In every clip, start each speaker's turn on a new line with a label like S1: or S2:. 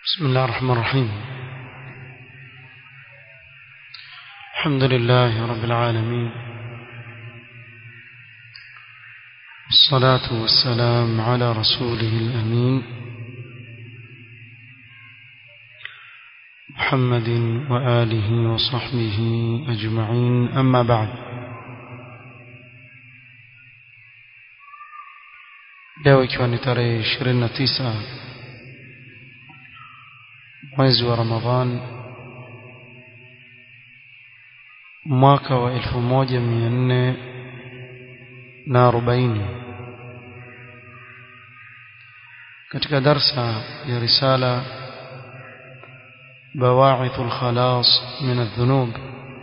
S1: بسم الله الرحمن الرحيم الحمد لله رب العالمين والصلاة والسلام على رسوله الأمين محمد وآله وصحبه أجمعين أما بعد leo ikiwa ni tarehe 29 mwezi wa Ramadhan mwaka wa 1440 katika darsa ya risala بواعث الخلاص من الذنوب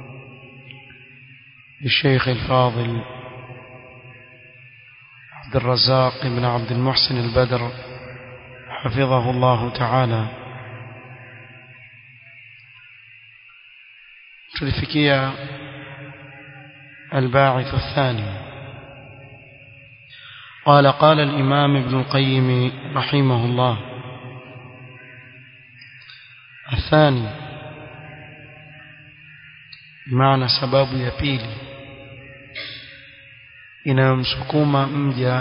S1: للشيخ الفاضل عبد الرزاق بن عبد المحسن البدر حفظه الله تعالى tulifikia الباعث الثاني قال قال الإمام ابن القيم رحمه الله الثاني بمعنى سباب يبيلي inayomsukuma mja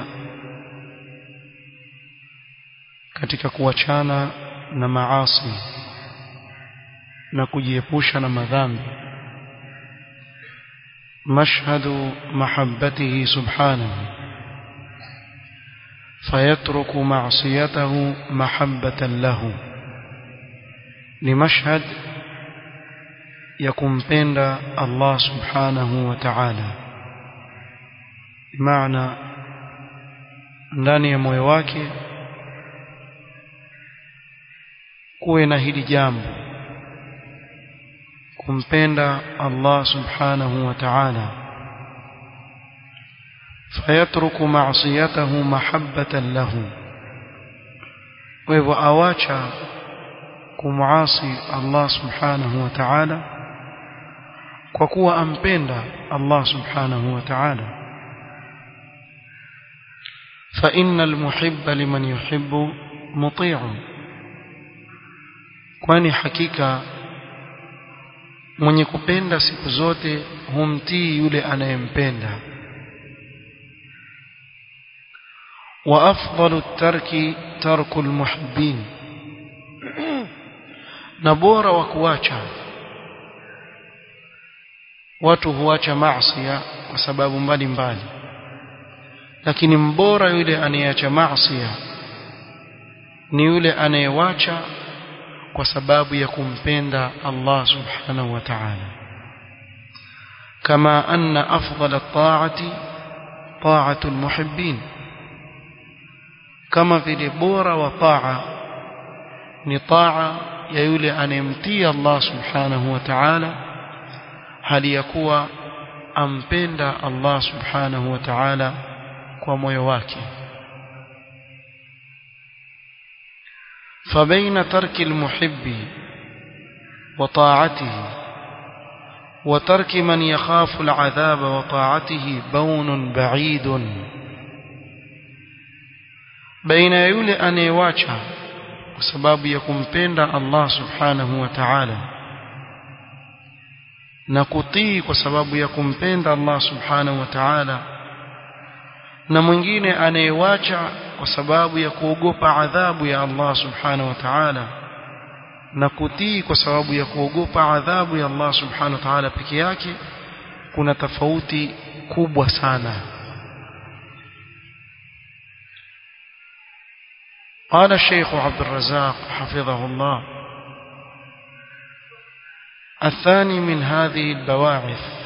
S1: katika kuachana na maasi na kujiepusha na madhambi مشهد محبته سبحانه فيترك معصيته محبة له لمشهد يكون بين الله سبحانه وتعالى بمعنى ndani ya moyo wake kuwe na hili jambo kumpenda Allah subhanahu wa ta'ala fayatruku ma'siyatahu mahabbatan lahu kwa hivyo awacha kumuasi Allah subhanahu wa ta'ala kwa kuwa ampenda Allah subhanahu wa ta'ala فإن المحب لمن يحب مطيع kwani hakika mwenye kupenda siku zote humtii yule anayempenda wa afdalu tarki tarku almuhibbin na bora wa kuacha watu huacha maasi kwa sababu mbalimbali lakini mbora yule anayeacha maasi ni yule anayewacha kwa sababu ya kumpenda Allah subhanahu wa ta'ala kama anna afdal at-ta'ati ta'atu al-muhibbin kama vile bora wa ta'a ni ta'a ya yule anayemtii Allah subhanahu wa ta'ala hali ya kuwa ampenda Allah subhanahu wa ta'ala kwa moyo wake فبين ترك المحب وطاعته وترك من يخاف العذاب وطاعته بون بعيد بين يولي أن يواجه وسباب يكون بين الله سبحانه وتعالى نكتي وسباب يكون بين الله سبحانه وتعالى na mwingine anayewacha kwa sababu ya kuogopa adhabu ya Allah subhanahu wa ta'ala na kutii kwa sababu ya kuogopa adhabu ya Allah subhanahu wa ta'ala peke yake kuna tofauti kubwa sana قال الشيخ عبد الرزاق حفظه الله الثاني من هذه البواعث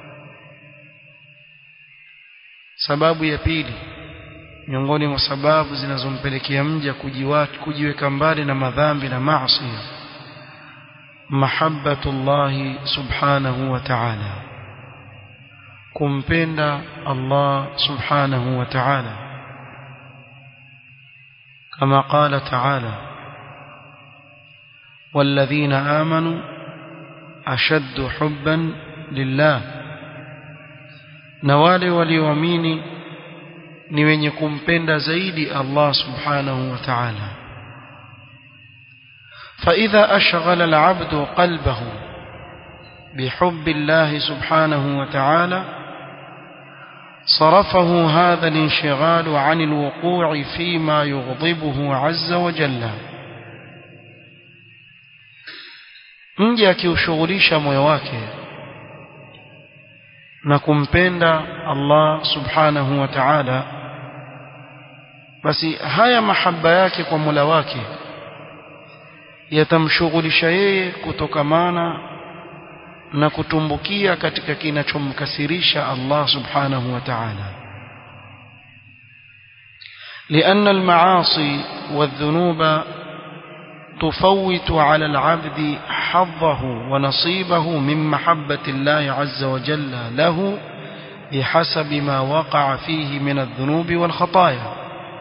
S1: sababu ya pili miongoni mwa sababu zinazompelekea mja kujiweka mbali na madhambi na maasi mahabbatullah subhanahu wa ta'ala kumpenda Allah subhanahu wa ta'ala kama qala ta'ala والذين آمنوا أشد حبا لله na wale walioamini ni wenye kumpenda zaidi Allah subhanahu wa ta'ala فإذا أشغل العبد قلبه بحب الله سبحانه وتعالى صرفه هذا الانشغال عن الوقوع فيما يغضبه عز وجل mja akiushughulisha moyo wake na kumpenda Allah subhanahu wa ta'ala basi haya mahaba yake kwa Mola wake yatamshughulisha yeye kutokamana na kutumbukia katika kinachomkasirisha Allah subhanahu wa ta'ala لأن المعاصي والذنوب تفوت على العبد حظه ونصيبه من محبة الله عز وجل له بحسب ما وقع فيه من الذنوب والخطايا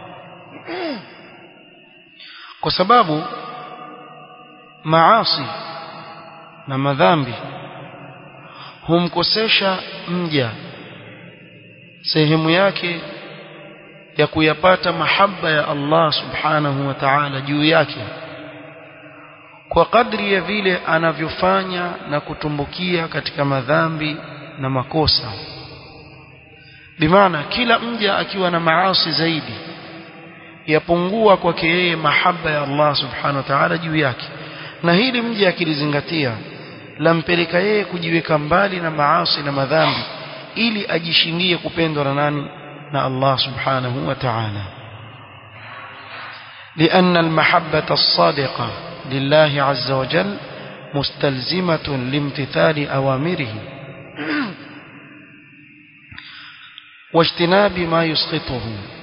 S1: وسباب معاصي na madhambi humkosesha mja sehemu yake ya kuyapata mahaba ya Allah subhanahu wa ta'ala juu yake kwa kadri ya vile anavyofanya na kutumbukia katika madhambi na makosa bimaana kila mja akiwa na maasi zaidi yapungua kwake yeye mahaba ya Allah subhanahu wa ta'ala juu yake na hili mja akilizingatia lampeleka yeye kujiweka mbali na maasi na madhambi ili ajishindie kupendwa na nani na Allah subhanahu wa ta'ala لأن المحبة الصادقة لله عز وجل مستلزمة لامتثال أوامره واجتناب ما يسخطه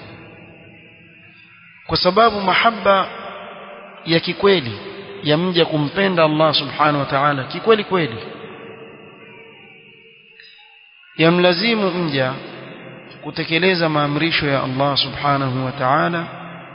S1: وسباب محبة ya kikweli ya mja kumpenda Allah subhanahu wa ta'ala kikweli kweli yamlazimu mja kutekeleza maamrisho ya Allah subhanahu wa ta'ala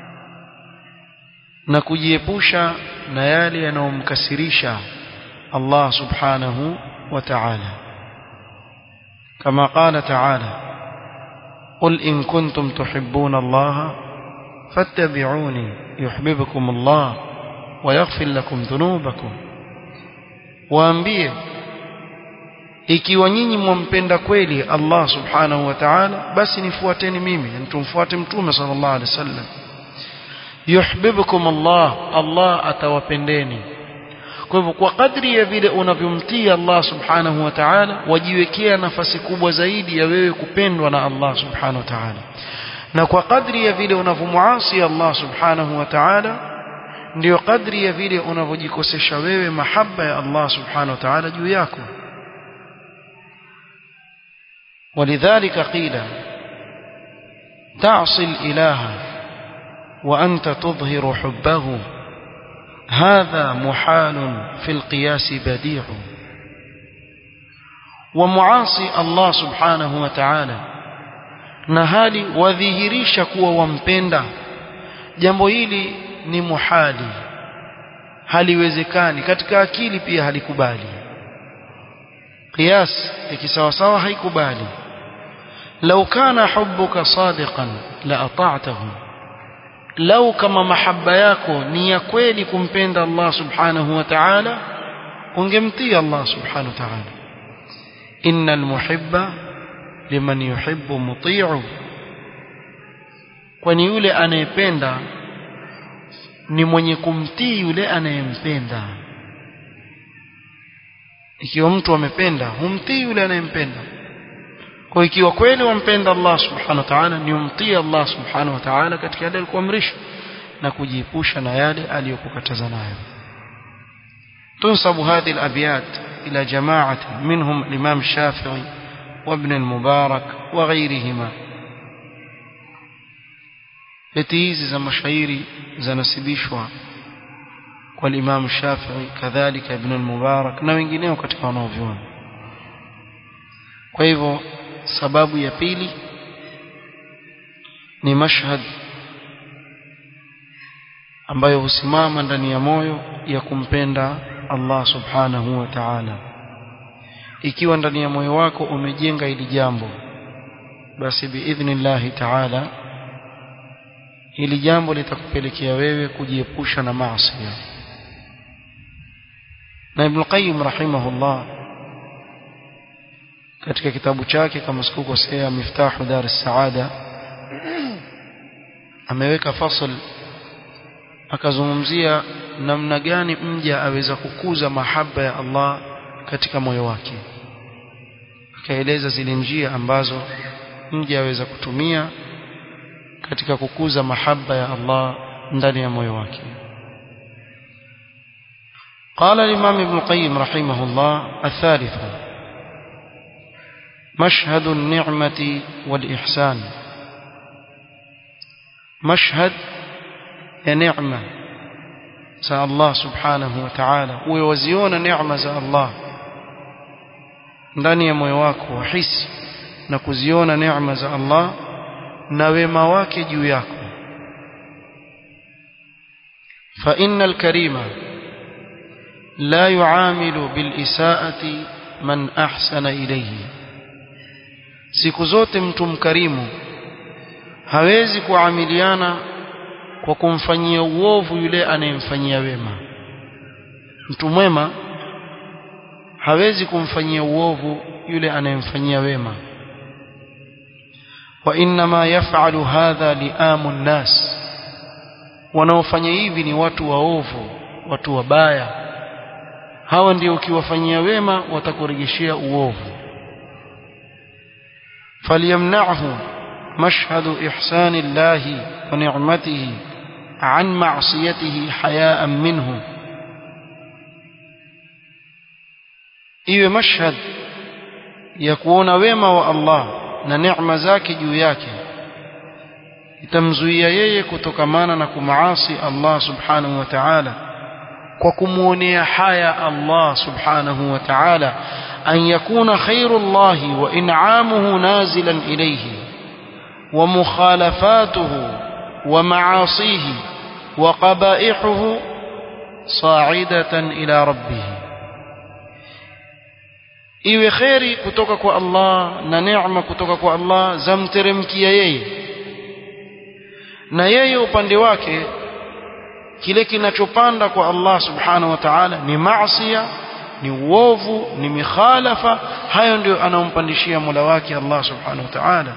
S1: na kujiepusha na yale yanayomkasirisha Allah subhanahu wa ta'ala kama qala ta'ala قل إن كنتم تحبون الله فاتبعوني يحببكم الله ويغفر لكم ذنوبكم waambie ikiwa nyinyi mwampenda kweli Allah subhanahu wa ta'ala basi nifuateni mimi tumfuate mtume sallallahu alaihi wasallam yuhibbukum Allah Allah atawapendeni kwa hivyo kwa kadri ya vile unavyomtii Allah subhanahu wa ta'ala wajiwekea nafasi kubwa zaidi ya wewe kupendwa na Allah subhanahu wa ta'ala na kwa kadri ya vile unavyomuasi Allah subhanahu wa ta'ala ndio kadri ya vile unavyojikosesha wewe mahaba ya Allah subhanahu wa ta'ala juu yako ولذلك قيل تعصي الإله وأنت تظهر حبه هذا محال في القياس بديع ومعاصي الله سبحانه وتعالى نهالي وذهريش كوا ومبندا jambo hili ni muhali haliwezekani katika akili pia halikubali qiyas ikisawasawa haikubali law kana hubbuka sadiqan la ata'tahu lau kama mahaba yako ni ya kweli kumpenda Allah subhanahu wa ta'ala ungemtii Allah subhanahu wa ta'ala innal muhibba liman yuhibbu muti'u kwani yule anayependa ni mwenye kumtii yule anayempenda ikiwa mtu amependa humtii yule anayempenda kwa ikiwa kweli wampenda Allah subhanahu wa ta'ala ni umtii Allah subhanahu wa ta'ala katika yale alikuamrisha na kujiepusha na yale aliyokukataza nayo تنسب هذه الأبيات إلى جماعة منهم الإمام الشافعي وابن المبارك وغيرهما بتيز زي مشايري زي نسبيشوا والإمام الشافعي كذلك ابن المبارك na wengineo katika wanaovyuoni kwa hivyo sababu ya pili ni mashhad ambayo husimama ndani ya moyo ya kumpenda Allah subhanahu wa ta'ala ikiwa ndani ya moyo wako umejenga hili jambo basi biidhnillahi ta'ala hili jambo litakupelekea wewe kujiepusha na maasi na Ibn Qayyim rahimahullah katika kitabu chake kama sikukosea Miftahu Dar es-Saada ameweka fasl akazungumzia namna gani mja aweza kukuza mahaba ya Allah katika moyo wake akaeleza zile njia ambazo mja aweza kutumia katika kukuza mahaba ya Allah ndani ya moyo wake قال الإمام ابن القيم رحمه الله الثالث مشهد النعمة والإحسان مشهد نعمة za Allah subhanahu wa ta'ala uwe waziona neema za Allah ndani ya moyo wako wahisi na kuziona neema za Allah na wema wake juu yako fa innal karima la yuamilu bil isaati man ahsana ilayhi siku zote mtu mkarimu hawezi kuamiliana kwa kumfanyia uovu yule anayemfanyia wema mtu mwema hawezi kumfanyia uovu yule anayemfanyia wema wa inma yaf'alu hadha li'amu nnas wanaofanya hivi ni watu waovu watu wabaya hawa ndio ukiwafanyia wema watakurejeshea uovu falyamna'hu mashhadu ihsani llahi wa ni'matihi عن معصيته حياء منه iwe mashhad ya kuona wema wa Allah na neema zake juu yake itamzuia yeye kutokamana na kumaasi Allah subhanahu wa ta'ala kwa kumuonea haya Allah subhanahu wa ta'ala an yakuna khairullahi wa in'amuhu nazilan ilayhi wa mukhalafatuhu wa ma'asihi وقبائحه صاعدة إلى ربه iwe kheri kutoka kwa Allah na neema kutoka kwa Allah zamteremkia yeye na yeye upande wake kile kinachopanda kwa Allah subhanahu wa ta'ala ni maasiya ni uovu ni mikhalafa hayo ndio anaompandishia Mola wake Allah subhanahu wa ta'ala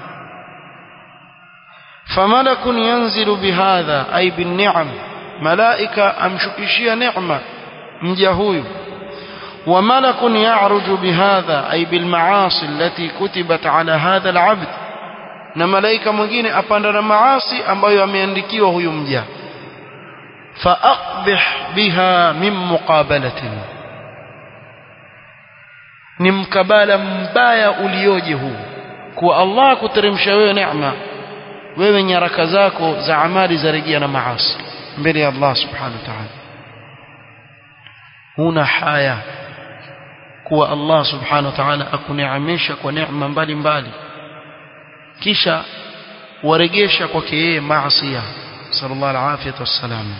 S1: فملك ينزل بهذا أي بالنعم ملائكة أمشكشية نعمة مجهوي وملك يعرج بهذا أي بالمعاصي التي كتبت على هذا العبد na malaika mwingine apanda na maasi ambayo ameandikiwa huyu mja faaqbih biha min muqabalatin ni mkabala mbaya ulioje huu kwa Allah kuteremsha wewe neema wewe nyaraka zako za amali za rejea na maasi mbele ya Allah subhanahu wa ta'ala huna haya kuwa Allah subhanahu wa ta'ala akuneemesha kwa neema mbalimbali kisha waregesha kwake yeye maasi sallallahu alaihi wasallam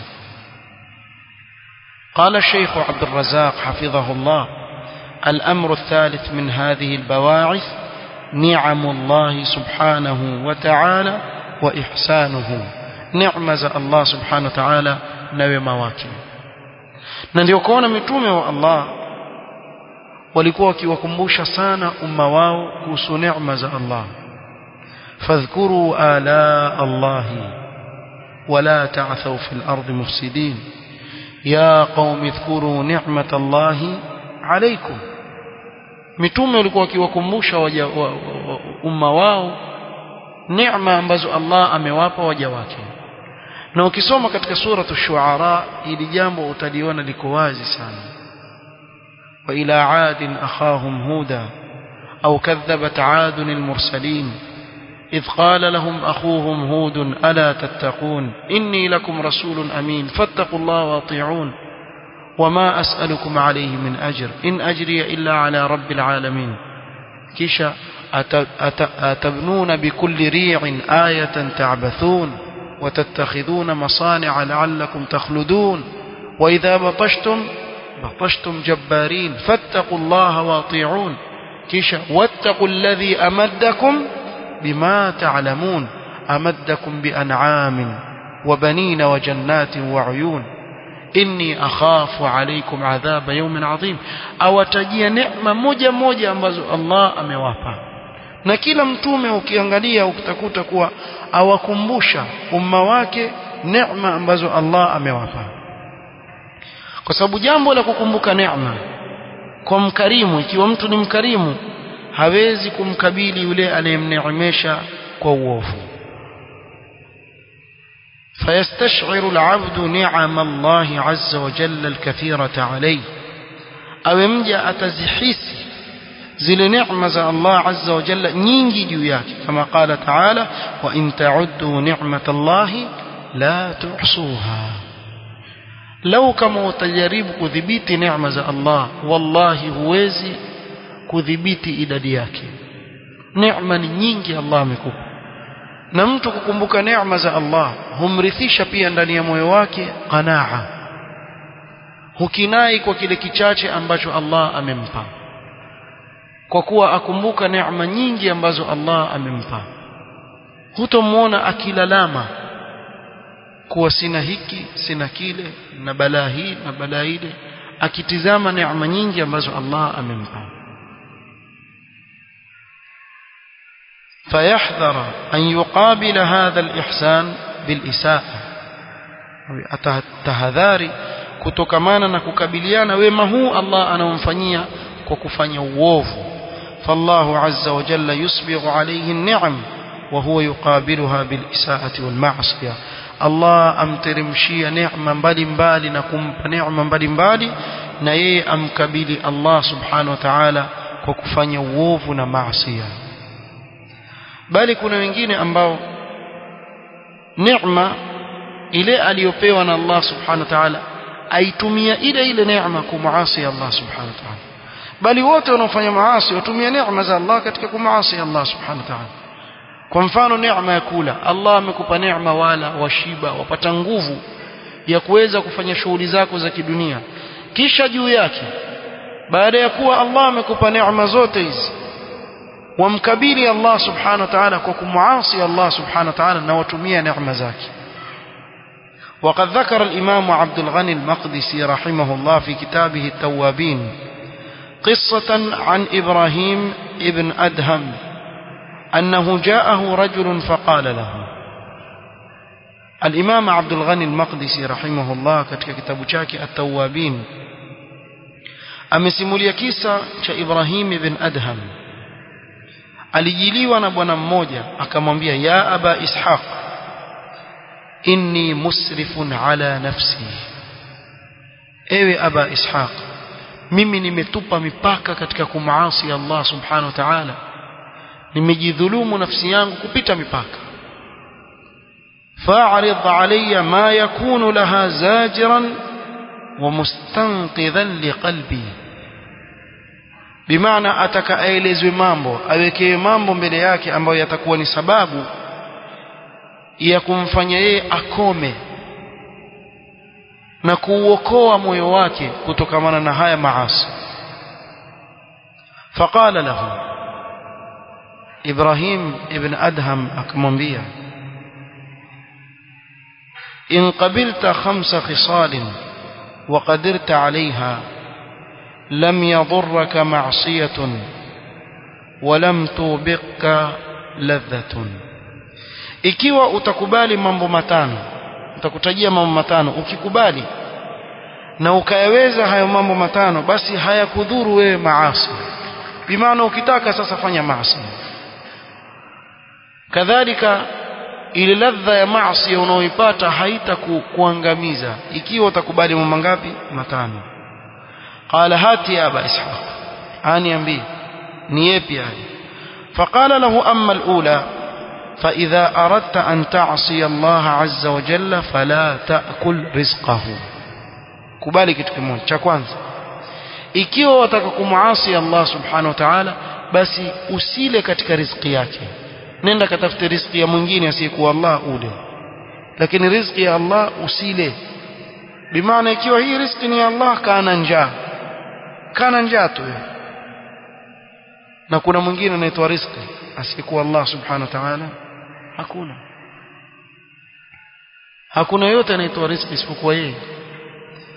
S1: قال الشيخ عبد الرزاق حفظه الله الأمر الثالث من هذه البواعث نعم الله سبحانه وتعالى وإحسانه نعمة الله سبحانه وتعالى نوما wake na ndio kuona mitume wa Allah walikuwa wakiwakumbusha sana umma wao kuhusu neema za Allah fadhkuru ala Allah wala ta'thaw fil ardi mufsidin ya qaumi dhkuru ni'mata Allah alaykum mitume walikuwa wakiwakumbusha waja wa, wa, umma wao neema ambazo Allah amewapa waja wake na ukisoma katika suratu shuara ili jambo utaliona liko wazi sana wa ila adin akhahum huda au kadhabat adun almursalin إذ قال لهم أخوهم هود ألا تتقون إني لكم رسول أمين فاتقوا الله واطيعون وما أسألكم عليه من أجر إن أجري إلا على رب العالمين كيشا أتبنون بكل ريع آية تعبثون وتتخذون مصانع لعلكم تخلدون وإذا بطشتم بطشتم جبارين فاتقوا الله واطيعون كيشا واتقوا الذي أمدكم بما تعلمون أمدكم بأنعام وبنين وجنات وعيون inni akhafu alaykum adhaba yawmin adhim awatajia neema moja moja ambazo Allah amewapa na kila mtume ukiangalia utakuta kuwa awakumbusha umma wake neema ambazo Allah amewapa kwa sababu jambo la kukumbuka neema kwa mkarimu ikiwa mtu ni mkarimu hawezi kumkabili yule aliyemneemesha kwa uovu فيستشعر العبد نعم الله عز وجل الكثيرة عليه أو يمجأ أتزحيس zile neema za Allah azza wa jalla nyingi juu yake kama qala taala wa in ta'uddu ni'matallahi la tuhsuha lau kama utajaribu kudhibiti neema za Allah wallahi huwezi kudhibiti idadi yake neema ni nyingi Allah amekupa na mtu kukumbuka neema za Allah humrithisha pia ndani ya moyo wake qanaa hukinai kwa kile kichache ambacho Allah amempa kwa kuwa akumbuka neema nyingi ambazo Allah amempa hutomwona akilalama kuwa sina hiki sina kile na balaa hii na balaa ile akitizama neema nyingi ambazo Allah amempa فيحذر أن يقابل هذا الإحسان بالإساءة atahadhari kutokamana na kukabiliana wema huu Allah anamfanyia kwa kufanya uovu فالله عز وجل يسبغ عليه النعم وهو يقابلها بالإساءة والمعصية الله أمترمشي نعمة mbalimbali na kumpa neema mbalimbali na yeye amkabili Allah subhanahu wa ta'ala kwa kufanya uovu na maasiya bali kuna wengine ambao neema ile aliyopewa na Allah subhanahu wa ta'ala aitumia ile ile neema kumuasi Allah subhanahu wa ta'ala bali wote wanaofanya maasi watumia neema za Allah katika kumaasi Allah subhanahu wa ta'ala kwa mfano neema ya kula Allah amekupa neema wala washiba wapata nguvu ya kuweza kufanya shughuli zako za kidunia kisha juu yake baada ya kuwa Allah amekupa neema zote hizi wamkabili Allah subhanahu wa ta'ala kwa kumuasi Allah subhanahu wa ta'ala na watumia neema zake وقد ذكر الإمام عبد الغني المقدسي رحمه الله في كتابه التوابين قصة عن إبراهيم ابن أدهم أنه جاءه رجل فقال له الإمام عبد الغني المقدسي رحمه الله katika kitabu chake التوابين amesimulia kisa cha Ibrahim ibn Adham alijiliwa na bwana mmoja akamwambia ya aba ishaq inni musrifun ala nafsi ewe aba ishaq mimi nimetupa mipaka katika kumaasi Allah subhanahu wa ta'ala nimejidhulumu nafsi yangu kupita mipaka fa'rid alayya ma yakunu laha zajiran wa mustanqidhan liqalbi bimaana ataka aelezwe mambo awekewe mambo mbele yake ambayo yatakuwa ni sababu ya kumfanya yeye akome na kuuokoa moyo wake kutokamana na haya maasi faqala lahu Ibrahim ibn Adham akamwambia in qabilta khamsa khisalin wa qadirta alaiha lam yadurraka ma'siyatun wa lam tubiqka ladhatun ikiwa utakubali mambo matano utakutajia mambo matano ukikubali na ukayaweza hayo mambo matano basi hayakudhuru wewe maasi bimaana ukitaka sasa fanya maasi kadhalika ile ladha ya maasi unaoipata haita ku, kuangamiza ikiwa utakubali mambo ngapi matano qala hati ya aba ishaq aniambie ni yapi haya فقال له أما الأولى فإذا أردت أن تعصي الله عز وجل فلا تأكل رزقه kubali kitu kimoja cha kwanza ikiwa wataka kumuasi Allah subhanahu wa ta'ala basi usile katika riziki yake nenda katafute riziki ya mwingine asiyekuwa Allah ule lakini riziki ya Allah usile bimaana ikiwa hii riziki ni ya Allah kana njaa kana njaa tu na kuna mwingine anaitwa riziki asiyekuwa Allah subhanahu wa ta'ala hakuna hakuna yote anaitwa riziki isipokuwa yeye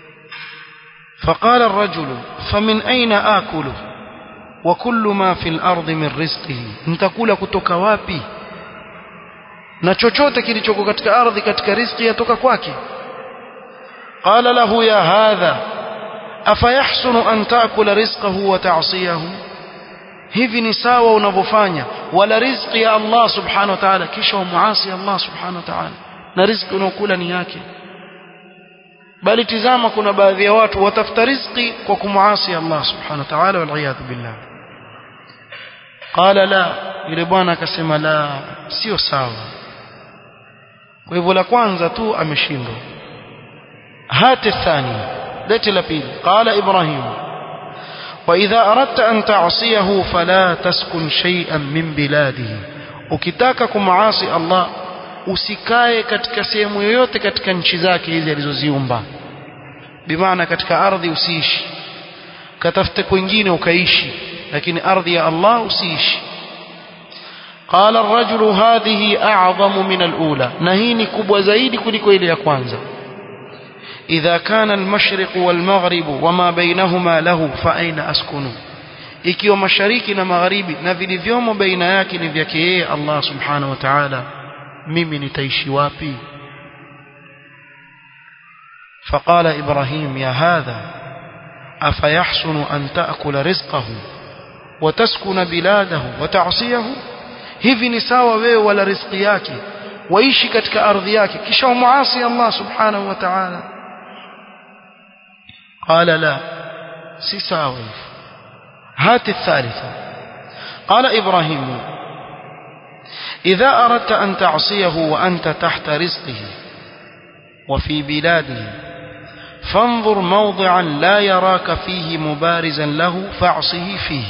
S1: فقال الرجل فمن أين آكل وكل ما في الأرض من رزقه نتكula kutoka wapi na chochote kilichoko katika ardhi katika riziki yatoka kwake qala lahu ya hadha afayahsunu an taakula rizqahu wa ta'siyahu hivi ni sawa unavyofanya wala riziki ya Allah subhanahu wa ta'ala kisha umuasi Allah subhanahu wa ta'ala na riziki unaokula ni yake bali tizama kuna baadhi ya watu watafuta riziki kwa kumuasi Allah subhanahu wa ta'ala wal iyad billah qala la yule bwana akasema la sio sawa kwa hivyo la kwanza tu ameshindwa hati thani leti la pili qala ibrahim وإذا أردت أن تعصيه فلا تسكن شيئا من بلاده ukitaka kumaasi Allah usikae katika sehemu yoyote katika nchi zake hizi alizoziumba bimaana katika ardhi usiishi katafute kwingine ukaishi lakini ardhi ya Allah usiishi قال الرجل هذه أعظم من الأولى نهيني كبوة زايد كلكو إلي أكوانزا إذا كان المشرق والمغرب وما بينهما له فأين أسكن ikiwa mashariki na magharibi na vilivyomo baina yake ni vyake yeye Allah subhanahu wa ta'ala mimi nitaishi wapi فقال إبراهيم يا هذا أفيحسن أن تأكل رزقه وتسكن بلاده وتعصيه hivi ni sawa wewe wala riziki yake waishi katika ardhi yake kisha umuasi Allah subhanahu wa ta'ala qala la si sawa هات الثالثة قال إبراهيم إذا أردت أن تعصيه وأنت تحت رزقه وفي بلاده فانظر موضعا لا يراك فيه مبارزا له فاعصه فيه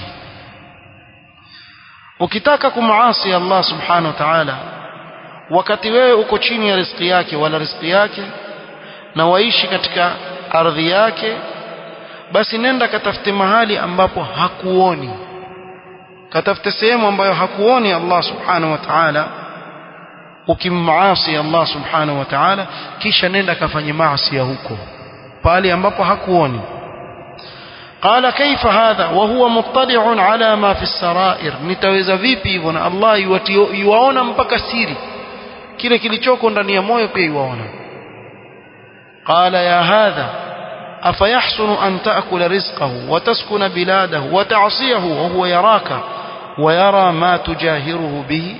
S1: ukitaka kumaasi Allah subhanahu wa ta'ala wakati wewe uko chini ya riziki yake wala riziki yake na waishi katika ardhi yake basi nenda katafute mahali ambapo hakuoni katafute sehemu ambayo hakuoni Allah subhanahu wa ta'ala ukimmaasi Allah subhanahu wa ta'ala kisha nenda kafanye maasi ya huko pale ambapo hakuoni قال كيف هذا وهو مطلع على ما في السرائر nitaweza vipi hivyo na Allah yuwaona mpaka siri kile kilichoko ndani ya moyo pia yuwaona قال يا هذا أفيحسن أن تأكل رزقه وتسكن بلاده وتعصيه وهو يراك ويرى ما تجاهره به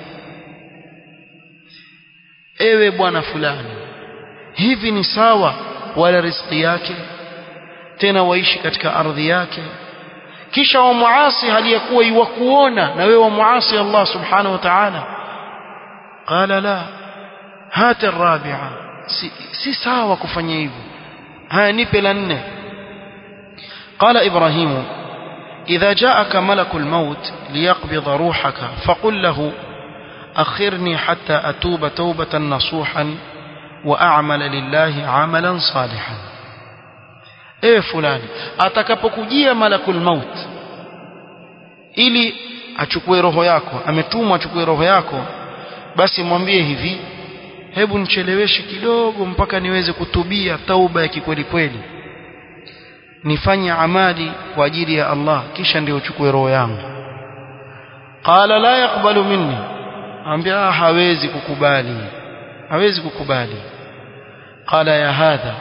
S1: ewe bwana fulani hivi ni sawa wala riziki yake tena waishi katika ardhi yake kisha wamuasi hali ya kuwa iwakuona na wewe wamuasi Allah subhanahu wa ta'ala qala la hata الرابعه si, si sawa kufanya hivyo haya nipe la nne قال ابراهيم اذا جاءك ملك الموت ليقبض روحك فقل له اخرني حتى اتوب توبه نصوحا واعمل لله عملا صالحا ewe fulani atakapokujia malakul maut ili achukue roho yako ametumwa achukue roho yako basi mwambie hivi hebu nicheleweshe kidogo mpaka niweze kutubia tauba ya kikweli kweli nifanye amali kwa ajili ya Allah kisha ndio uchukue roho yangu qala la yakbalu minni ambia hawezi kukubali hawezi kukubali qala ya hadha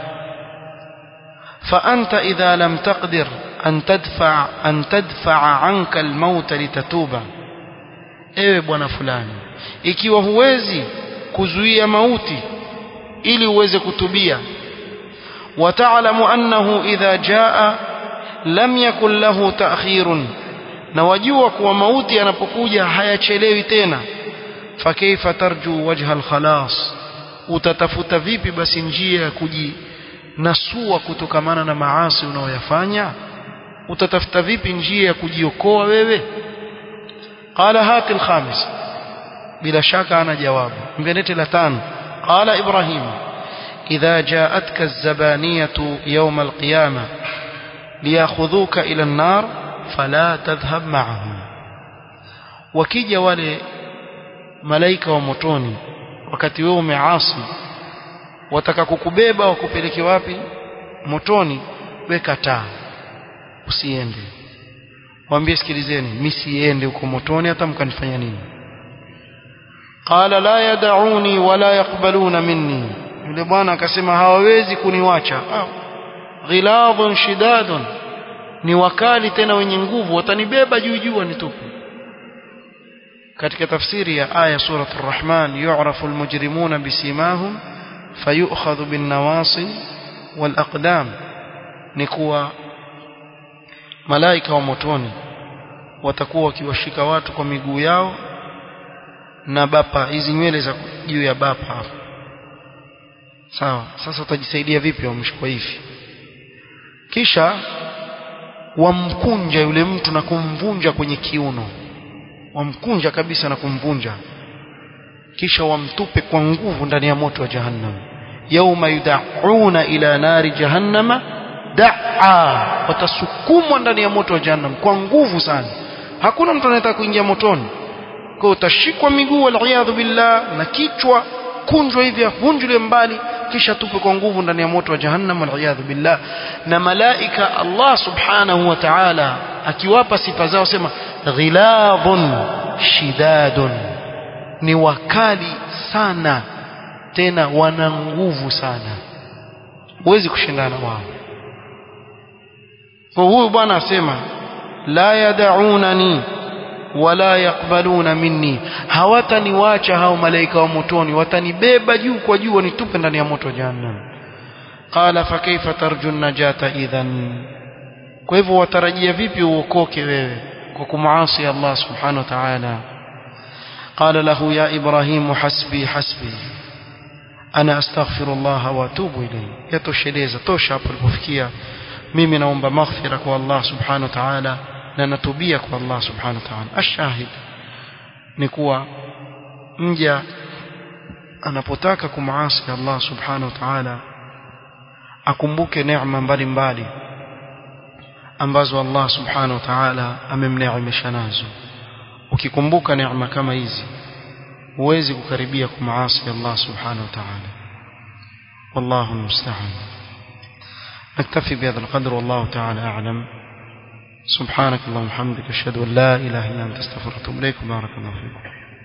S1: فأنت إذا لم تقدر أن تدفع أن تدفع عنك الموت لتتوب ewe bwana fulani ikiwa huwezi kuzuia mauti ili uweze kutubia wataalamu annahu idha jaa lam yakun lahu ta'khirun na wajua kuwa mauti yanapokuja hayachelewi tena fakaifa tarju wajha alkhalas utatafuta vipi basi njia ya kuji nasua kutokamana na maasi unaoyafanya utatafuta vipi njia ya kujiokoa wewe qala hati alkhamis bila shaka ana jawabu mbenete la tano qala ibrahim idha jaatka az-zabaniyatu yawm al-qiyamah liyakhudhuka ila an-nar fala tadhhab ma'ahum wakija wale malaika wa motoni wakati wewe umeasi wataka kukubeba wakupeleke wapi motoni weka taa usiende waambie sikilizeni mimi siende huko motoni hata mkanifanya nini qala la yad'uni wala yaqbaluna minni yule bwana akasema hawawezi kuniwacha ghiladhun shidadun ni wakali tena wenye nguvu watanibeba juu juu wanitupe katika tafsiri ya aya surat ar-rahman yu'rafu al-mujrimuna bisimahum fayu'khadhu bin-nawasi wal-aqdam ni kuwa malaika wa motoni watakuwa wakiwashika watu kwa miguu yao na bapa hizi nywele za juu ya bapa hapo sawa sasa utajisaidia vipi wamshikwa hivi kisha wamkunja yule mtu na kumvunja kwenye kiuno wamkunja kabisa na kumvunja kisha wamtupe kwa nguvu ndani ya moto wa jahannam yauma yudauna ila nari jahannama daa watasukumwa ndani ya moto wa jahannam kwa nguvu sana hakuna mtu anayetaka kuingia motoni kwa utashikwa miguu waliyadhu billah na kichwa kunjwa hivi avunjwe mbali kisha tupe kwa nguvu ndani ya moto wa jahannam waliyadhu billah na malaika Allah subhanahu wa ta'ala akiwapa sifa zao sema ghiladhun shidadun ni wakali sana tena wana nguvu sana huwezi kushindana wao kwa huyu bwana asema la yad'unani wala yakbaluna minni hawataniwacha hao malaika wa motoni watanibeba juu kwa juu wanitupe ndani ya moto jahannam qala fa kaifa tarju najata idhan kwa hivyo watarajia vipi uokoke wewe kwa kumaasi Allah subhanahu wa ta'ala قال له يا إبراهيم حسبي حسبي أنا أستغفر الله وأتوب إليه يتوشeleza tosha hapo ulipofikia mimi naomba maghfira kwa Allah subhanahu wa ta'ala na natubia kwa Allah subhanahu wa ta'ala ashahid ni kuwa mja anapotaka kumaasi Allah subhanahu wa ta'ala akumbuke neema mbalimbali ambazo Allah subhanahu wa ta'ala amemneemesha nazo ukikumbuka neema kama hizi huwezi kukaribia kumaasi Allah subhanahu wa ta'ala والله المستعان نكتفي بهذا القدر والله تعالى أعلم سبحانك اللهم وبحمدك أشهد أن لا إله إلا أنت استغفرك وأتوب إليك وبارك الله فيكم